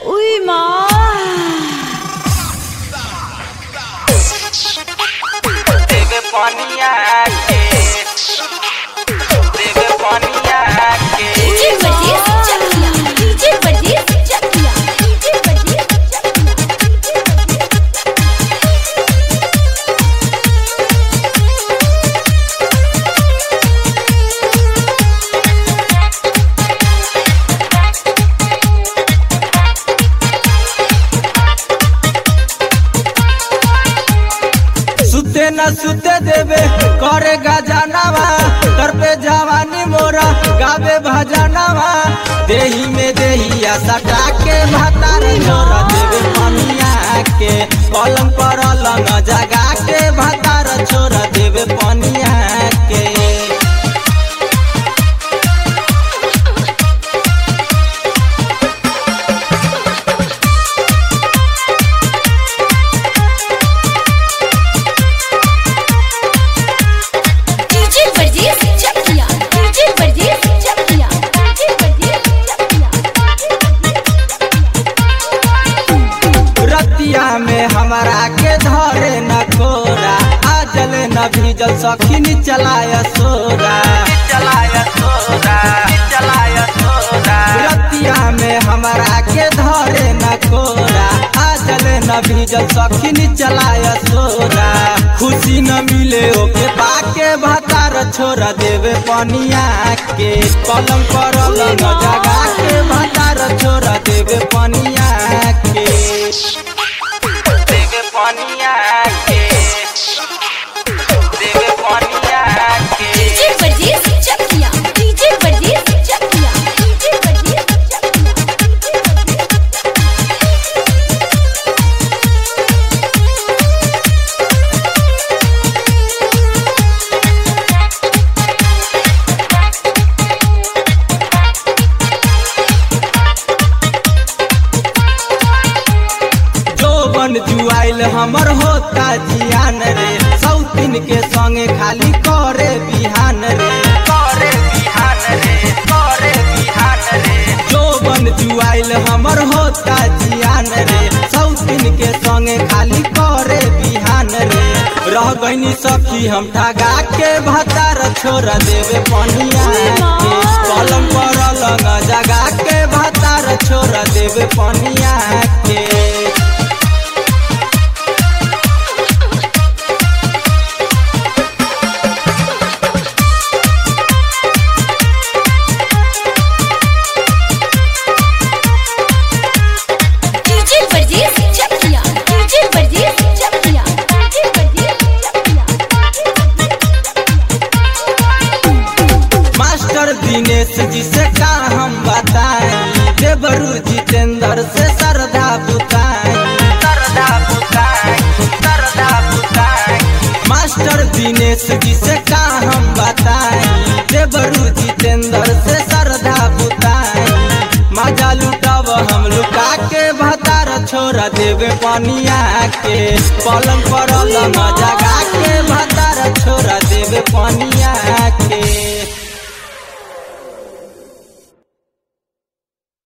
उई माँ देवे पनिया के देवे पनिया के DJ Bajij Chakiya DJ Bajij Chakiya DJ Bajij सुते न सुते देवे करे गजनवा तर पे जवानी मोरा गावे भजनवा देही में देहिया सटा के भातार छोरा देवे पनिया के पलंग पर अलंग जगा के भातार छोरा देवे पनिया के DJ Bajij Chakiya DJ Bajij Chakiya DJ Bajij Chakiya रतिया में हमारा के धरे न कोरा आजल न भीजल सखिन चलाय सोरा चलाया सोरा चलाया सोरा रतिया में हमारा के धरे न कोरा आजल न भीजल सखिन चलाय सोरा खुशी न मिले ओके पाके भतार छोरा देवे पनिया के पलंग पर अलंग जगा के भतार छोरा देवे पनिया के देवे पनिया के देवे पनिया के DJ Bajij Chakiya DJ Bajij Chakiya DJ Bajij Chakiya जोबन जुआइल हमर होता जियान रे सौतीन के संगे खाली करे बिहान रे करे बिहान रे करे बिहान रे जोबन जुआइल हमर होता जियान रे सौतीन के संगे खाली करे बिहान रे रह गईनी सखी हम ठगा के भतार छोड़ देवे पनिया के कलम पर लंग जगा के भतार छोड़ देवे पनिया के DJ Bajij Chakiya DJ Bajij Chakiya DJ Bajij Chakiya master Dinesh ji से का हम बताएं देवरू जितेंद्र से सरदा बुताएं सरदा बुताई सरदा बुताई मास्टर दिनेश जी से का हम बताएं देवरू जितेंद्र से सरदा बुताएं मजा लुटाव हम लुका के भतार छोड़ा देवे पनिया के पलंग पर लंग जगा के भतार छोड़ा देवे पनिया के